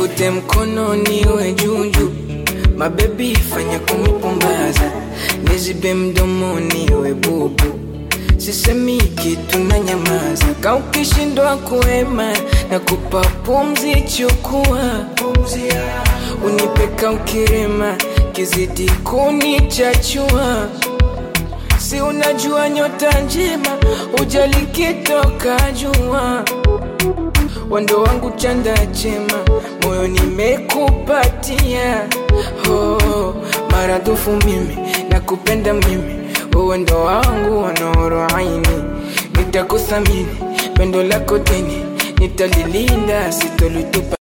nivute mkono niwe juju mabebi fanya kunipumbaza nizibe mdomo niwe bubu sisemi kitu na nyamaza ka ukishindwa kuema na kupa pumzi chukua unipeka ukirema kizidi kunichachua si unajua nyota njema ujali kitoka jua wando wangu chanda chema moyo nimekupatia oh, maradufu mimi nakupenda mimi wewe ndo wangu wanoro aini nitakuthamini pendo lako dini nitalilinda sitolitupa